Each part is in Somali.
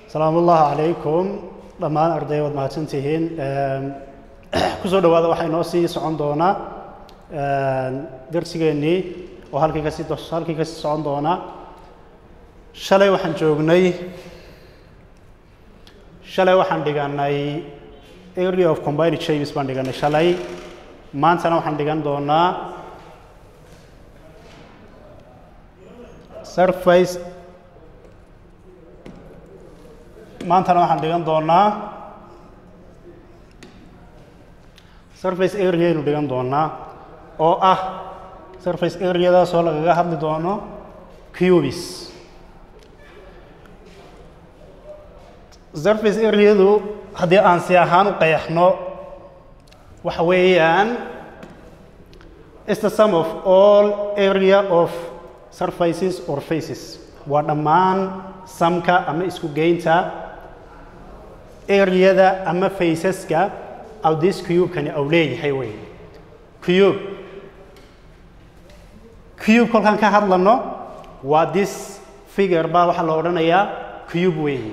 salaamu ullaahi calaykum dhammaan arday waad mahadsantihiin kusoo dhowaada waxaa inoo sii socon doonaa darsigeennii oo halkii kasii halkii kasii socon doona shalay waxaan joognay shalay waxaan dhiganay area of combined shapes baan dhiganay shalay maantana waxaan dhigan doonaa surface maantana waxaan dhigan doonaa surface area aynu dhigan doonaa oo ah surface areadaasoo lagaga hadli doono cubis surface areadu haddii aan si ahaan u qeexno waxa weeyaan is the sum of all area of surfaces or faces waa dhammaan samka ama isku geynta areada ama faceska aw this cube-kani aw leeyahay wey cube cube kolkaan ka hadlano waa this figure baa waxaa la odhanayaa cube weeye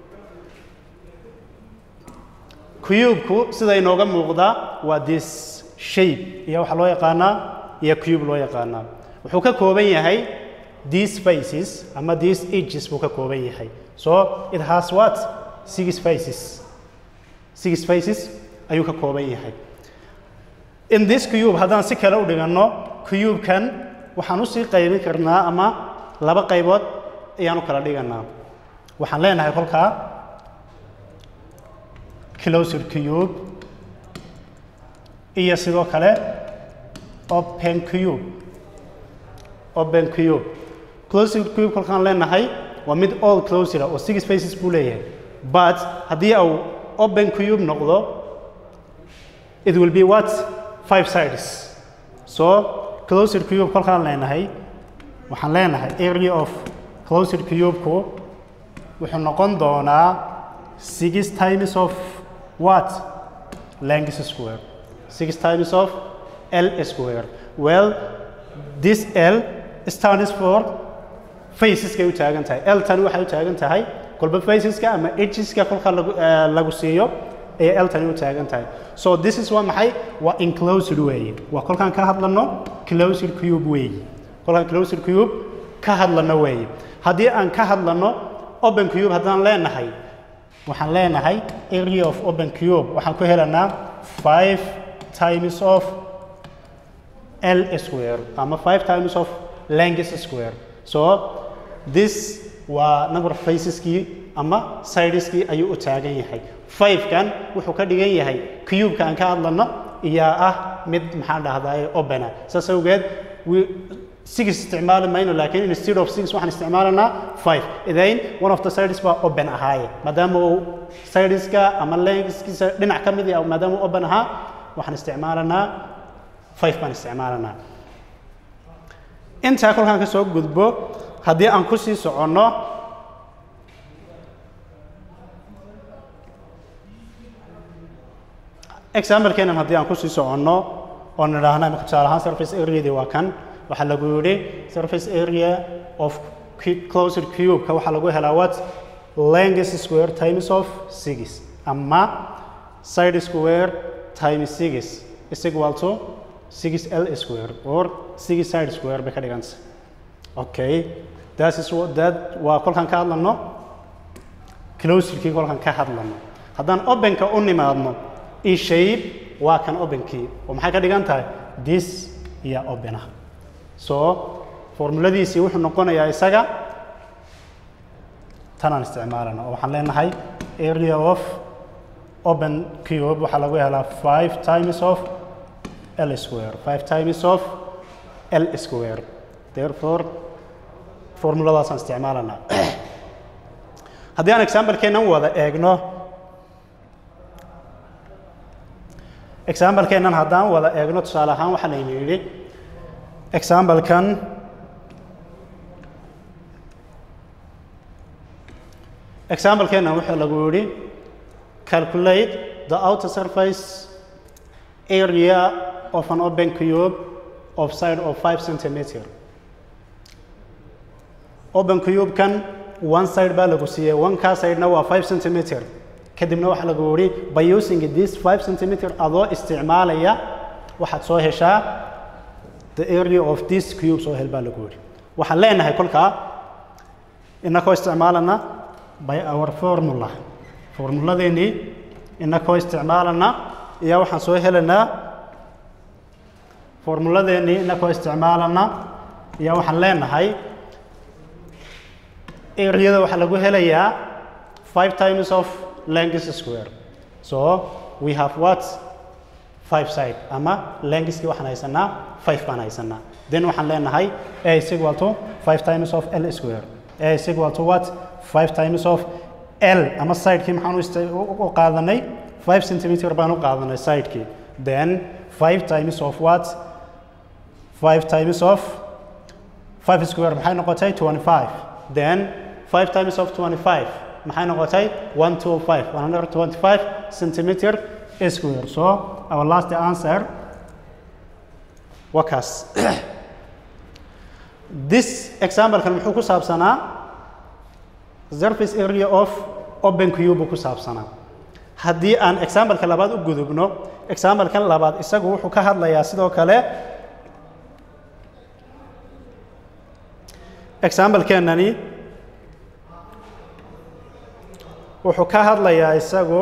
cube-ku sida inooga muuqda waa this shape iyo waxaa loo yaqaanaa iyo cube loo yaqaanaa wuxuu ka kooban yahay these faces ama these edges buu ka kooban yahay so it has what six faces six faces ayuu ka kooban yahay in this cube haddaan si kale u dhiganno cube-kan waxaan usii qaybin karnaa ama laba qaybood ayaan u kala dhiganaa waxaan leenahay kolkaa closer cube iyo sidoo kale open cube open cube closer cube kolkaan leenahay waa mid all closer oo six faces buu leeyahay but haddii au open cube noqdo it will be what five sides so closer cube kolkaan leenahay waxaan leenahay area of closer cube-ku wuxuu noqon doonaa six times of what length square six times of l square well this l stands for faceska u taagan tahay l tani waxay u taagan tahay kolba faceska ama edgeska kolka lagu lagu siiyo ayay l tani u taagan tahay so this is waa maxay waa enclosed weeye waa kolkaan ka hadlano closed cube weeye kolkaan closed cube ka hadlano weeye haddii aan ka hadlano open cube haddaan leenahay waxaan leenahay area of open cube waxaan ku helanaa five times of l square ama five times of length square so this waa number of faceskii ama sideskii ayuu u taagan yahay five-kan wuxuu ka dhigan yahay cube-ka aan ka hadlano iyaa ah mid maxaan dhahdaye opena saas awgeed six isticmaali mayno laakiin instead of six waxaan isticmaalanaa five idayn one of the sides baa open ahaaye maadaama uu sideska ama lengthskiisa dhinac ka mid ah maadaama uu open ahaa waxaan isticmaalanaa five baan isticmaalanaa intaa kolkaan ka soo gudbo haddii aan ku sii soconno example-keenan haddii aan ku sii soconno oo nidhaahna imika tusaale ahaan surface areadii waa kan waxaa lagu yidhi surface area of closer cube-ka waxaa lagu helaa what length square times of six ama side square times six is equal to six l square or six side square bay ka dhiganta okay that is what that waa kolkaan ka hadlano closerkii kolkaan ka hadlano haddaan openka u nimaadno e shape waa kan openkii oo maxay ka dhigan tahay this iyo opena so formuladiisii wuxuu noqonayaa isaga tanaan isticmaalana oo waxaan leenahay area of open cube waxaa lagu helaa five times of l square five times of l square therefore formuladaasaan isticmaalana haddii aan example-keenan wada eegno example-keenan haddaan wada eegno tusaale ahaan waxaa layna yidhi example-kan example-keenan wuxuu lagu yidhi calculate the outer surface area of an open cube of side of 5 centimeter open cube-kan one side baa lagu siiyey one kaa sidena waa five centimeter kadibna waxaa lagu yidhi by using this five centimeter adoo isticmaalaya waxaad soo heshaa the area of this cube soo hel baa lagu yidhi waxaan leenahay kolkaa inakoo isticmaalana by our formula formuladeennii inakoo isticmaalana ayaa waxaan soo helaynaa formuladeennii inakoo isticmaalana ayaa waxaan leenahay areada waxaa lagu helayaa five times of length square so we have what five side ama lengthkii waxaan haysanaa five baan haysanaa then waxaan leenahay a is equal to five times of l square a is equal to what five times of l ama sidekii maxaan u isti- u u qaadanay five centimeter baan u qaadanay sidekii then five times of what five times of five square maxay noqotay twenty five then five times of twenty five maxay noqotay one two five one hundred twenty five centimeter square so our last answer waa kaas this example-kan muxuu ku saabsanaa surface area of open cube buu ku saabsanaa haddii aan example-ka labaad u gudubno example-kan labaad isagu wuxuu ka hadlayaa sidoo kale example-keenani wuxuu ka hadlayaa isagu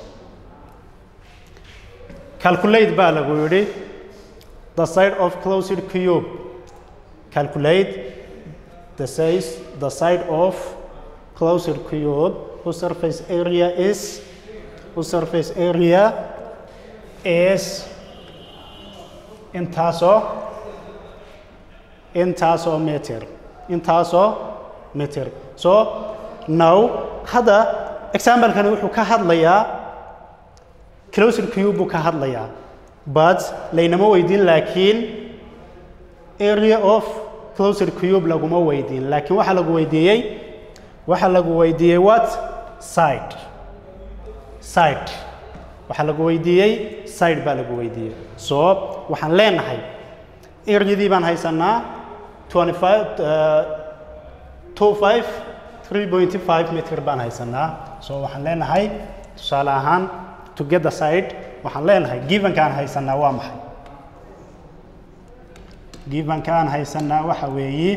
calculate baa lagu yidhi the side of closed cube calculate the size the side of closed cube whose surface area is whose surface area is intaasoo intaasoo meter intaasoo meter so now hadda example-kani wuxuu ka hadlayaa closed cube buu ka hadlayaa but laynama weydiin laakiin area of closed cube laguma weydiin laakiin waxaa lagu weydiiyey waxaa lagu weydiiyey what side side waxaa lagu weydiiyey side baa lagu weydiiyey so waxaan leenahay areadii baan haysanaa 25 uh, 25 3.5 meter baan haysanaa so waxaan leenahay tusaale ahaan to get the side waxaan leenahay givenkaan haysanaa waa maxay givenkaan haysanaa waxa weeye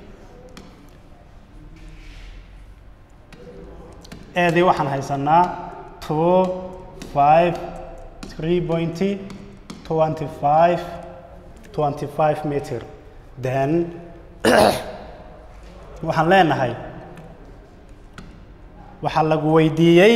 eedii waxaan haysanaa two five three point twenty five twenty five meter then waxaan leenahay waxaa lagu weydiiyey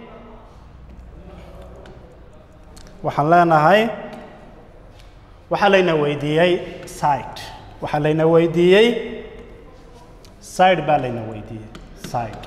waxaan leenahay waxaa layna weydiiyey side waxaa layna weydiiyey side baa layna weydiiyey side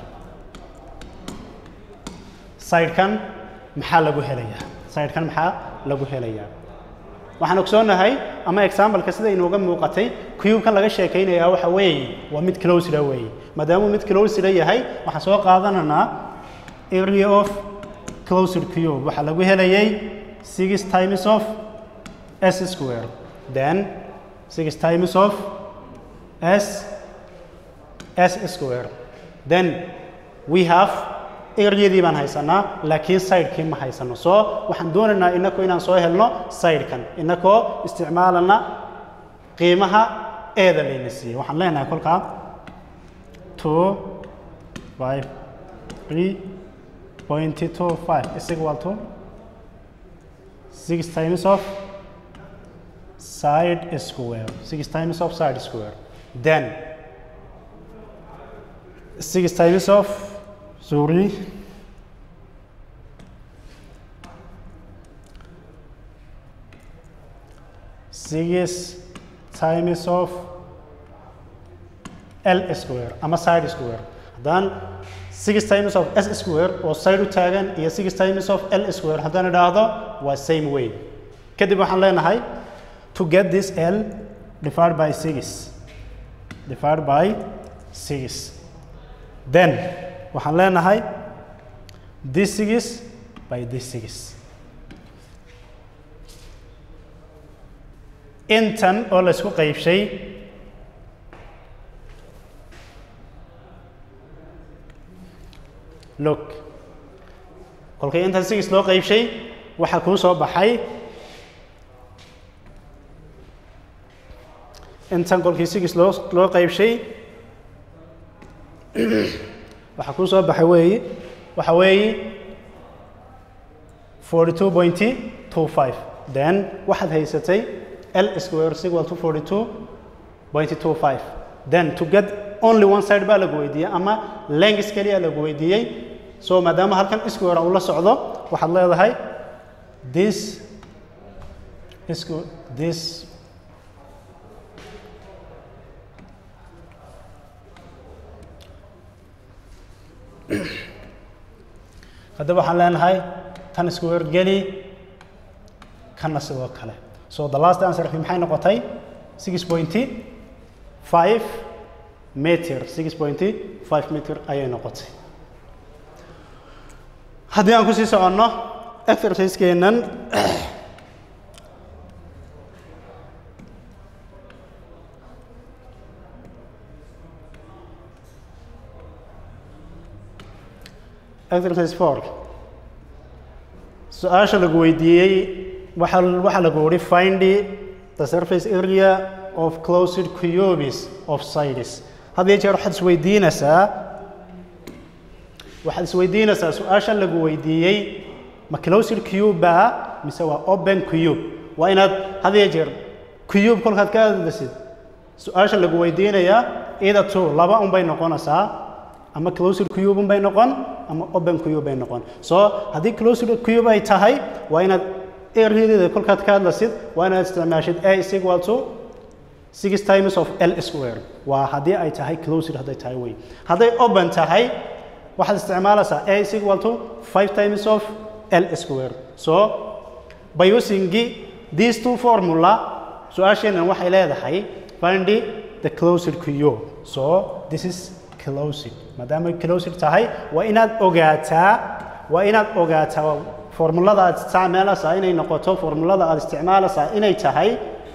sidekan maxaa lagu helayaa sidekan maxaa lagu helayaa waxaan ogsoonahay ama exampleka sida inooga muuqatay cube-kan laga sheekaynayaa waxa weeye waa mid closeda weeye maadaamuu mid closeda yahay waxaan soo qaadanaynaa area of closed cube waxaa lagu helayay six times of s square then six times of s s square then we have areadii baan haysanaa laakiin sidekii ma haysano so waxaan doonaynaa inakoo inaan soo helno sidekan inakoo isticmaalana qiimaha eeda layna siiyey waxaan leenahay kolkaa two five three point two five is equal to six times of side square six times of side square then six times of sorry six times of L square ama side square haddaan six times of S square oo side u taagan iyo six times of L square haddaan idhaahdo waa same way kadib waxaan leenahay to get this L divided by six divided by six then waxaan leenahay this six by this six intan oo laysku qaybshay look kolkay intan six loo qaybshay waxaa kuu soo baxay intan kolkii six loo loo qaybshay waxaa kuu soo baxay weeyi waxa weeyi forty two point two five then waxaad haysatay l square is equal to forty two point two five then to get only one side baa lagu weydiiyey ama length keliya lagu weydiiyey so maadaama halkan square uu la socdo waxaad leedahay this squ- this haddaba waxaan leenahay tan square geli kana sidoo kale so the last answer maxay noqotay six point five meter six point five meter ayay noqotay haddii aan kusii soconno exerciseskeenan exercise four su-aasha lagu weydiiyey waxa waxaa lagu wuri find the surface area of closed cubes of sides had iyo jeer waxaad isweydiinaysaa waxaad isweydiinaysaa su-aasha lagu weydiiyey ma closed cube baa mise waa open cube waa inaad had iyo jeer cube kolkaad ka hadlaysid su-aasha lagu weydiinayaa either two laba un bay noqonaysaa ama closed cube un bay noqon ama open cube bay noqon so haddii closed cube ay tahay waa inaad areadeeda kolkaad ka hadlaysid waa inaad isticmaashid a is equal to six times of l square waa haddii ay tahay closed hadday tahay wey hadday open tahay waxaad isticmaalaysaa a is equal to five times of l square so by using these two formula su-aasheenan waxay leedahay find the closed cube so this is closed maadaama closed tahay waa inaad ogaataa waa inaad ogaataa formulada aad isticmaalaysaa inay noqoto formulada aad isticmaalaysaa inay tahay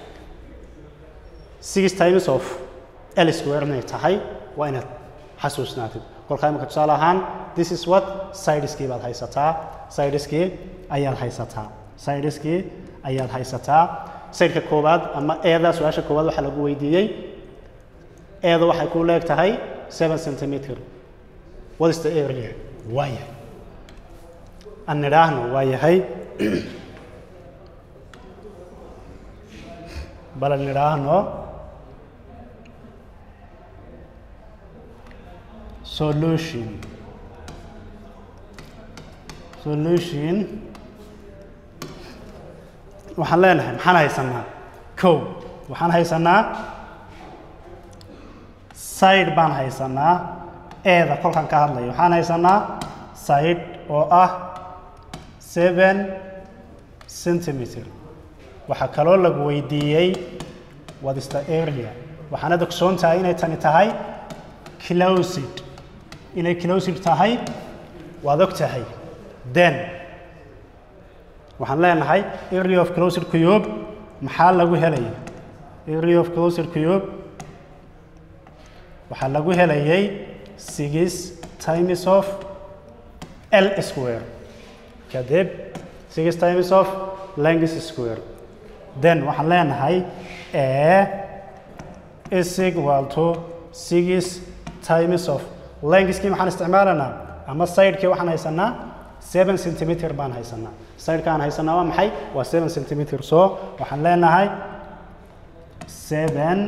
six times of l square inay tahay waa inaad xasuusnaatid kolkaa imika tusaale ahaan this is what sideskii baad haysataa sideskii ayaad haysataa sideskii ayaad haysataa sideka koowaad ama eeda su-aasha koowaad waxaa lagu weydiiyey eeda waxay ku leeg tahay seven centimeter what is the area waa yahay aan nidhaahno waa yahay bal aan nidhaahno solution solution waxaan leenahay maxaan haysanaa kow waxaan haysanaa side baan haysanaa eeda kolkan ka hadlayo waxaan haysanaa side oo ah seven centimeter waxaa kaloo lagu weydiiyey what is the area waxaana ogsoon tahay inay tani tahay closed inay closed tahay waad og tahay then waxaan leenahay area of closed cube maxaa lagu helaya area of closed cube waxaa lagu helayay six times of l square kadib six times of length square then waxaan leenahay a is equal to six times of lengthkii maxaan isticmaalaynaa ama sidekii waxaan haysanaa seven centimeter baan haysanaa sideka aan haysanaa waa maxay waa seven centimeter so waxaan leenahay seven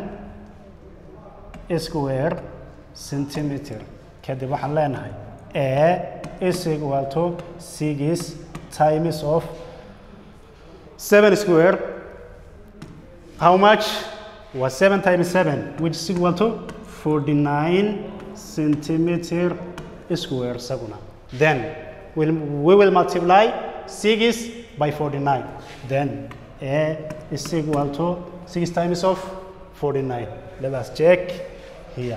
square centimeter kadib waxaan leenahay a is equal to six times of seven square how much was seven times seven which is equal to forty nine centimeter square saguna then we'll, we will multiply six by forty nine then a is equal to six times of forty nine let us check here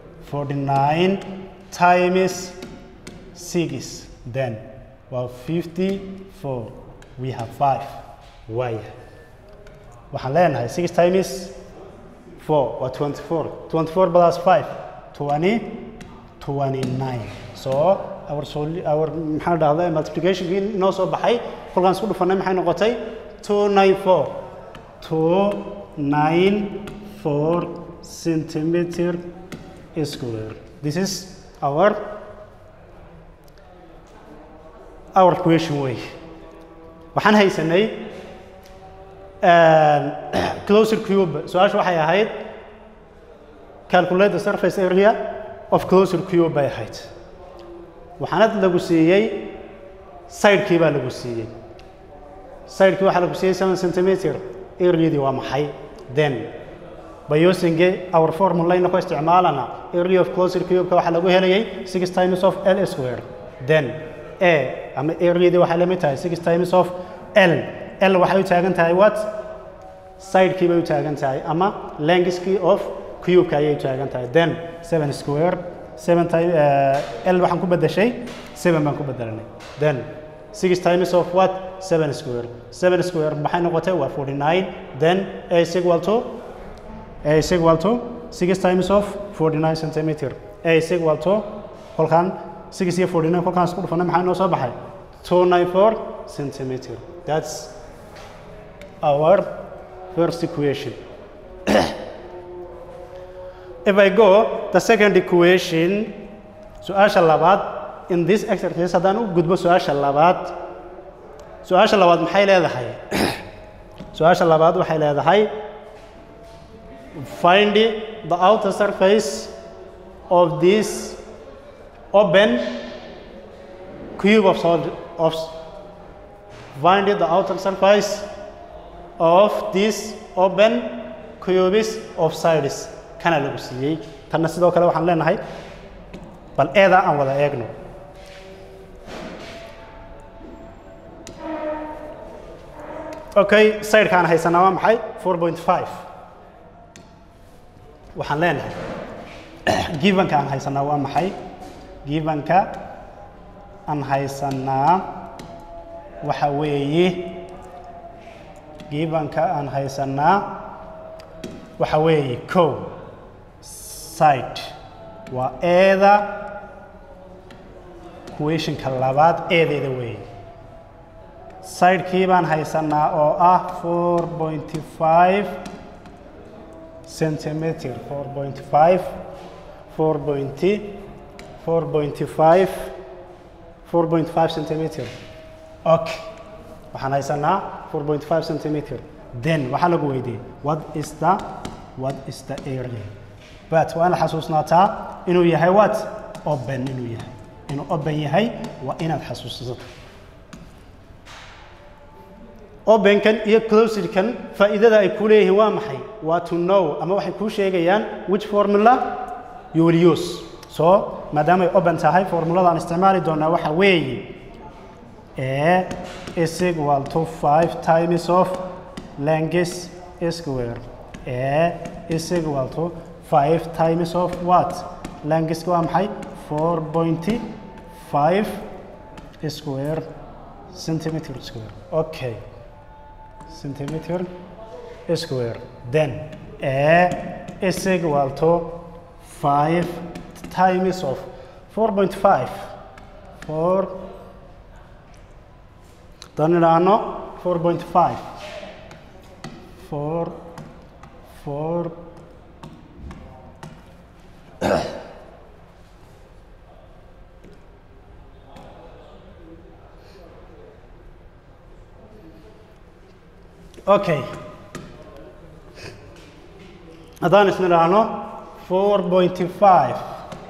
49 times 6 then well 54 we have 5 why waxaan leenahay 6 times 4 waa 24 24 plus 5 20 29 so our soli our maxaa dhahdaa multiplicationkii inoo soo baxay kolkaan isku dhufanay maxay noqotay two nine four two nine four centimeter square this is our our question way waxaan haysanay closer cube su-aasha waxay ahayd calculate the surface area of closer cube bay ahayd waxaana lagu siiyey sidekii baa lagu siiyey sidekii waxaa lagu siiyey seven centimeter areadii waa maxay then by using our formula inakoo isticmaalana area of closer cube-ka waxaa lagu helayay six times of l square then a ama areadii waxay la mid tahay six times of l l waxay u taagan tahay what sidekii bay u taagan tahay ama lengthkii of cube-ka ayay u taagan tahay then seven square seven time uh, l waxaan ku bedeshay seven baan ku bedelanay then six times of what seven square seven square maxay noqotay waa forty nine then a is equal to a is equal to six times of forty nine centimeter a is equal to kolkaan six iyo forty nine kolkaan isku dhufanay maxaa inoo soo baxay two nine four centimeter that's our first equation if I go the second equation su-aasha labaad in this exercise haddaan u gudbo su-aasha labaad su-aasha labaad maxay leedahay su-aasha labaad waxay leedahay find the outer surface of this open cube of solid of find the outer surface of this open cubes of sides kana lagu siiyey tanna sidoo kale waxaan leenahay bal eedaa aan wada eegno okay sidekaan haysanaa waa maxay four point five waxaan leenahay givanka aan haysanaa waa maxay givanka aan haysanaa waxa weeye givanka aan haysanaa waxa weeye co side waa eeda questionka labaad eedeeda weeye sidekii baan haysanaa oo ah four point five centimeter four point five four point four point five four point five centimeter okay waxaan haysanaa four point five centimeter then waxaa lagu weydiiyey what is the what is the area but waa inaad xasuusnaataa inuu yahay what open inuu yahay inuu open yahay waa inaad xasuusato openkan iyo closedkan faa'iidada ay ku leeyihiin waa maxay waa to know ama waxay kuu sheegayaan which formula you will use so maadaama ay open tahay formulada aan isticmaali doonaa waxa weeye a is equal to five times of length square a is equal to five times of what length waa maxay four point five square centimeter square okay centimeter square then a is equal to five times of four point five four dan idhaahno four point five four four okay haddaan isna idhaahno four point five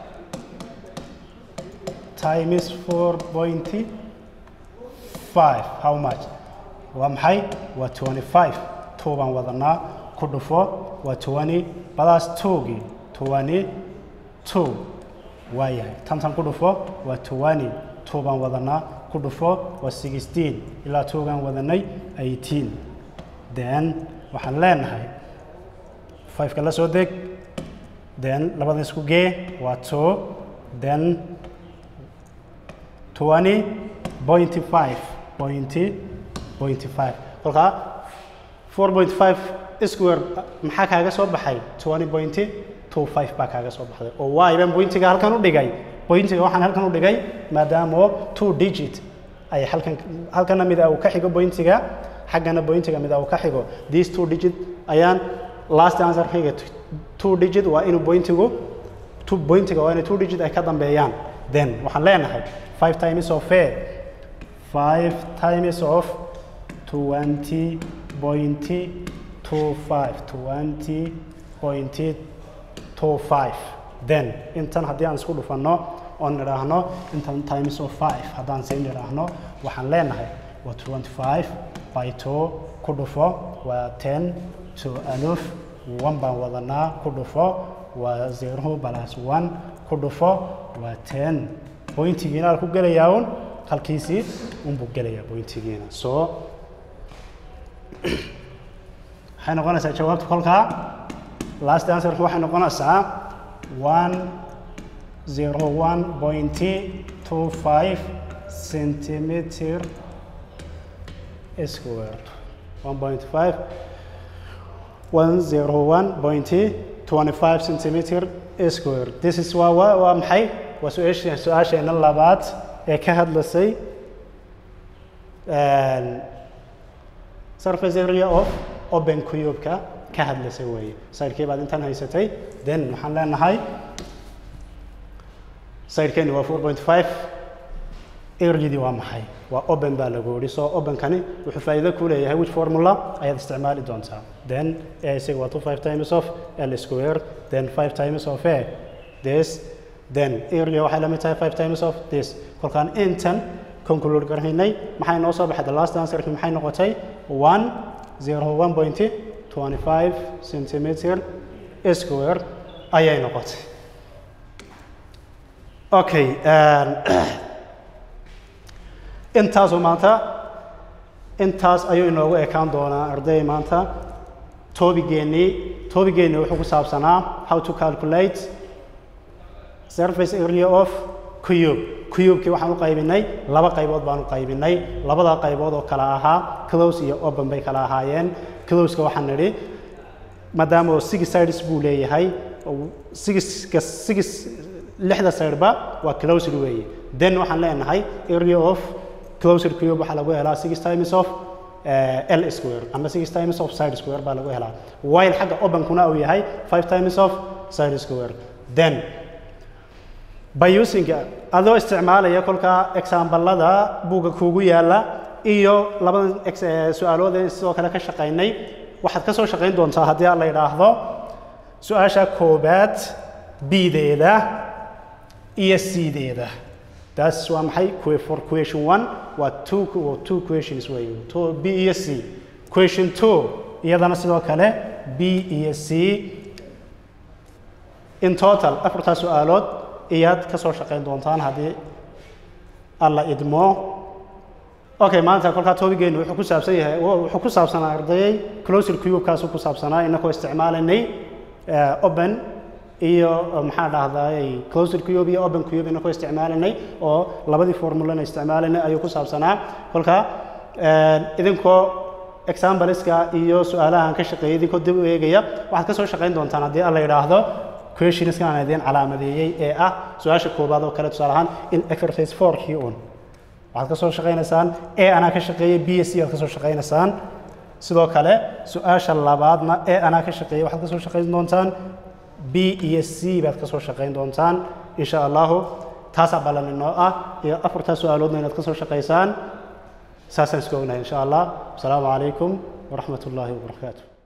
times four point five how much waa maxay waa twenty five two baan wadanaa ku dhufo waa twenty badaas twogii twenty two waa yahay tantan ku dhufo waa twenty two baan wadanaa ku dhufo waa sixteen ilaa twogaan wadanay eighteen then waxaan leenahay fiveka la soo deg then labada isku gee waa two then twenty point five point point five kolkaa four point five square maxaa kaaga soo baxay twenty point two five baa kaaga soo baxday oo waay baan pointiga halkan u dhigay pointiga waxaan halkan u dhigay maadaamo two digit ay halkan halkana mid uu ka xigo pointiga xaggana pointiga mid uu ka xigo these two digit ayaan last answer xiga two digit waa inuu pointigu two pointiga waa inay two digit ay ka dambeeyaan then waxaan leenahay five times of a five times of twenty point two five twenty point two five then intan haddii aan isku dhufanno oon nidhaahno intan times of five haddaan sii nidhaahno waxaan leenahay waa twenty five by two ku dhufo waa ten to aluf one baan wadanaa ku dhufo waa zero plus one ku dhufo waa ten pointigiina al ku gelayaa un halkiisii unbuu gelayaa pointigiina so waxay noqonaysaa jawaabta kolkaa last answerka waxay noqonaysaa one zero one point two five centimeter square one point five one zero one point twenty five centimeter square this is waa waa waa maxay waa su-aasha su-aasheena labaad ee ka hadlasay surface area of open cube-ka ka hadlasay weeye sidekii baad intan haysatay then waxaan leenahay sidekeeni waa four point five areadii waa maxay waa open baa lagu yidhi so openkani wuxuu faa'iido ku leeyahay which formula ayaad isticmaali doontaa then a isaga waa two five times of l square then five times of a this then area waxay la mid tahay five times of this kolkaan intan conclude garhaynay maxay noo soo baxay the last answerki maxay noqotay one zero one point twenty five centimeter square ayay noqotay okay intaasu maanta intaas ayuu inoogu ekaan doonaa arday maanta toobigeenii toobigeenii wuxuu ku saabsanaa how to calculate surface area of cube cubekii waxaan u qaybinay laba qaybood baan u qaybinay labada qaybood oo kala ahaa close iyo open bay kala ahaayeen closeka waxaan nidhi maadaama oo six sides buu leeyahay sixka six lixda sideba waa closed weeye then waxaan leenahay area of closed cube waxaa lagu helaa six times of uh, l square ama six times of side square baa lagu helaa while xagga openkuna uu yahay five times of side square then by using adoo isticmaalaya kolkaa exambalada buugga kuugu yaala iyo labadan su-aalood sidoo kale ka shaqaynay waxaad ka soo shaqayn doontaa haddii aan la idhaahdo su-aasha koobaad b-deeda iyo c-deeda taas waa maxay for question one waa two two questions wey two b iyo c question two iyadana sidoo kale b iyo c in total afartaa su-aalood iyaad ka soo shaqayn doontaan haddii alla idmo okay maanta kolkaa toobigeennu wuxuu ku saabsan yahay wuxuu ku saabsanaa ardayay closer cube-kaasu ku saabsanaa inakoo isticmaalaynay open iyo maxaa dhahday closer cube iyo open cube inakoo isticmaalanay oo labadii formulana isticmaalanay ayuu ku saabsanaa kolka idinkoo exampleska iyo su-aalahan ka shaqeeyay idinkoo dib u eegaya waxaad ka soo shaqayn doontaan haddii alla yidhaahdo questionska aan idiin calaamadeeyey ee ah su-aasha koobaad oo kale tusaale ahaan in exercise fourkii un waxaad ka soo shaqaynaysaan e anaa ka shaqeeyey b s c aad ka soo shaqaynaysaan sidoo kale su-aasha labaadna e anaa ka shaqeeyey waxaad ka soo shaqayn doontaan b iyo c baad ka soo shaqayn doontaan insha allahu taasaa ballan inoo ah iyo afartaa su-aaloodna inaad ka soo shaqaysaan saasaan isku ognahay insha allah asalaamu calaykum waraxmat ullaahi wabarakaatu